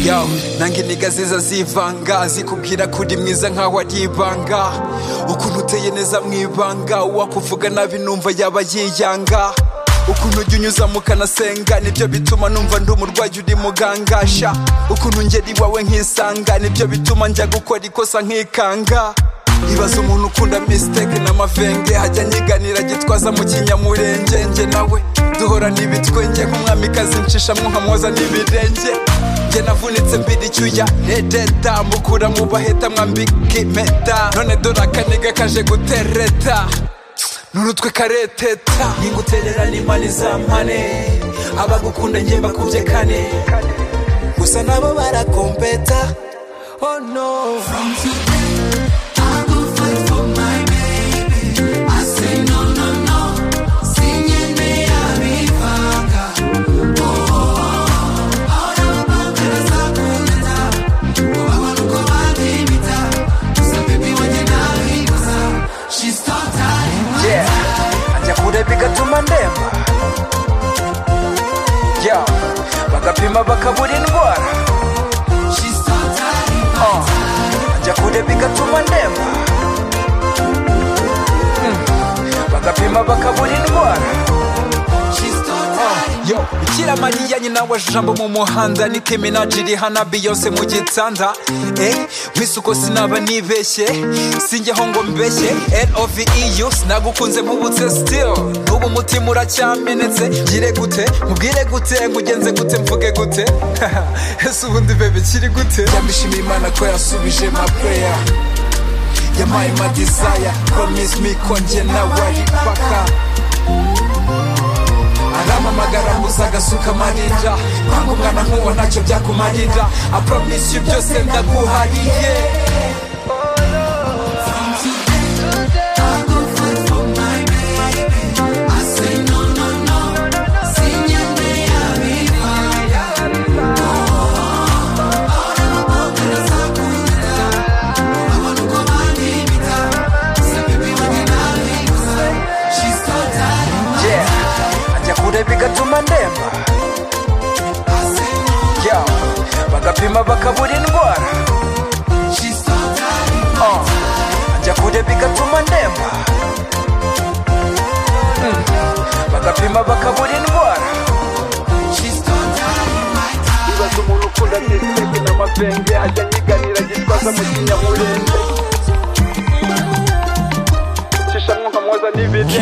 wawe nange intege ziza zivanga zikubwira ko uri mwiza nkaho ari ibanga ukuntu uteye neza mu ibanga uwakuvuga nabi numva yaba yiyanga ukuntu ujya unyuza mu kanasenga nibyo bituma numva ndi umurwayi uri mugangasha ukuntu ngera iwawe nkisanga nibyo bituma njya gukora ikosa nkikanga ibaza umuntu ukunda misiteke n'amavenge hajya nyiganira gitwaza mu kinyamurenge nge nawe duhora n'ibitwenge nk'umwamikazi ncishamwo nkamwoza n'ibirenge nge navunitse mbiri icyuya redeta mukura mu baheta mwambika impeta none dore akaniga kaje gutereta n'urutwe kareteta ninguterera n'impane za mpane abagukunda nge bakubye kane gusa nabo barakompeta oh no From today, I will fight for my baby. I say no, no, no. Singing me a vivanga. Oh, oh, oh. Ahora vamos a la culeta. Ubaba nuko babimita. Gusa baby wanjye nabikoza. She's totally my yeah ajya kureba igatuma ndemba yeah bagapima bakabura indwara She's totally my oh. ajya kureba igatuma ndemba mm. bagapima bakabura indwara She's totally yo bikira mariya nyina wa jambo mu muhanda nike minaji iri hana biyonse mu gitanda eh mwisuko sinaba nibeshye sinjyeho ngo mbeshye lovu sinagukunze nkubutse still n'ubu umutima uracyamenetse ngire gute mubwire gute ngugenze gute mvuge gute ese ubundi bebe kiri gute yamishimiye imana ko yasubije ma prayer yampaye ma desire promise me ko njye nawe ari paka arampamagara gusa agasuka amarira kwanga umwana nk'uwo ntacyo byakumarira apromise you byose ndaguhariye I go fight for my baby. I say no, no, no. Singing me a vivanga. yeah ajya kureba igatuma ndemba yeah bagapima bakabura indwara oh. ajya kureba igatuma ndemba Mm. bagapima bakabura indwara ibaza umuntu ukunda bisiteke n'amavenge ajya nyiganira gitwaza mu kinyamurenge cishamwo nkamwoza n'ibirenge